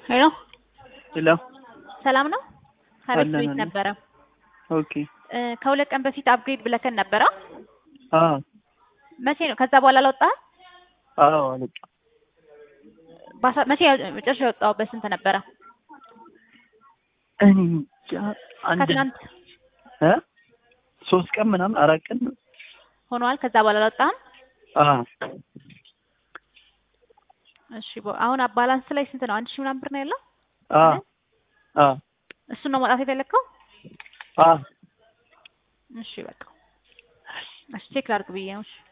ሄሎ ሄሎ ሰላም ነው? ከቤት አለን ቤት አለን። ነበረ ኦኬ እ ከሁለት ቀን በፊት አፕግሬድ ብለከን ነበረ። አዎ መቼ ነው? ከዛ በኋላ አልወጣህም? አዎ አለቃ ባሳ- መቼ መጨረሻ የወጣው በስንት ነበረ? እኔ እንጃ አንድ ከትናንት እ ሶስት ቀን ምናምን አራት ቀን ሆኗል። ከዛ በኋላ አልወጣህም? አዎ እሺ ቦ- አሁን ባላንስ ላይ ስንት ነው? አንድ ሺህ ምናምን ብር ነው ያለው። አዎ አዎ እሱን ነው ማውጣት የፈለግከው? አዎ እሺ በቃ እሺ ቼክ ላድርግ ብዬ ነው። እሺ